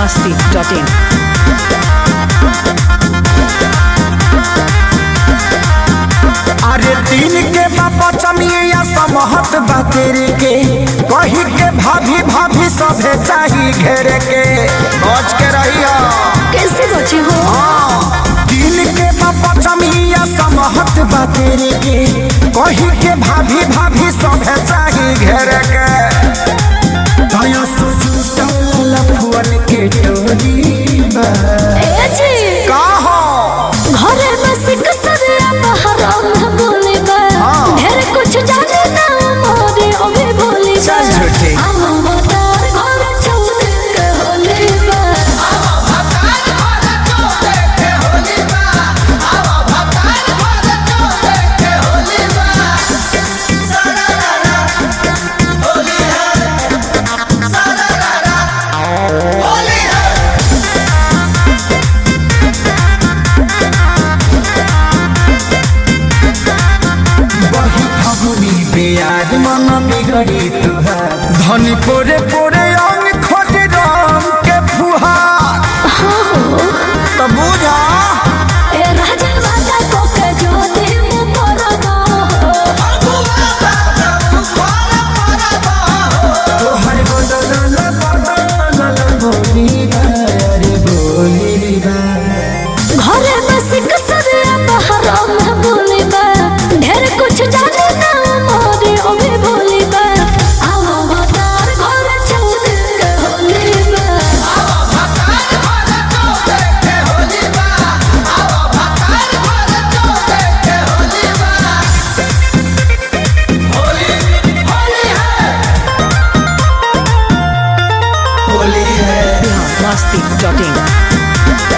masti.in. अरे दिन के बाबा चमिया समहत बा तेरे के कही के भाभी भाभी सभे चाही घेरे के बच के रहिया कैसे बचे हो हाँ। दिन के बाबा चमिया समहत बा तेरे के कही के भाभी भाभी सभे चाही घेरे के दया सोचू लफुअन के टोली बा। ए जी का हो घरे बस कसरिया बहराम बोले बा हाँ। ढेर कुछ जाने ना मोरे ओवे भोले बा चल झूठी। हम मतार घर चौदे के होले बा बही फगुनी बेयार मन बिगड़ी तुहार धनी पोरे पोरे अंग खोज रंग के फुहार तो बुझा ए राजा वादा को के जो दे मु परबो तोहर बदल बदल बोली रे बोली बा घरे बस कसरिया बहराम बोले बा ढेर कुछ जाने ना मोरे ओवे भोले बा हम मतार घर चौदे के होले बा masti.in.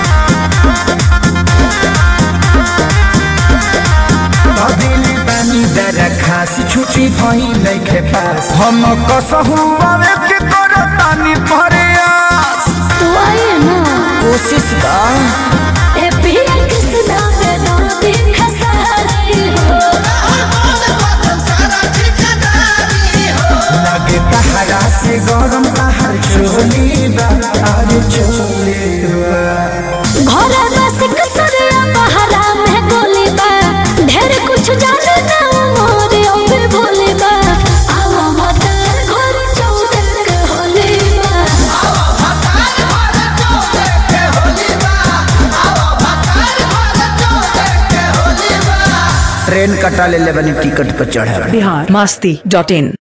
दिल बानी दर खास छुट्टी भई नइखे पास हम कसहु आवे के करतानी प्रयास तू आए ना कोशिश का ए पिया कृष्णा पे दो खसारी हो लगे तहरा से गरम तहर चोली बा अरे चोली बा घरे बस कसरिया बहरा में गोली बा ढेर कुछ जाने ना मोरे ओबे भोले बा आवा मतार घर चौदे के होले बा ट्रेन कटा ले ले बनी टिकट पर चढ़े Bihar masti.in.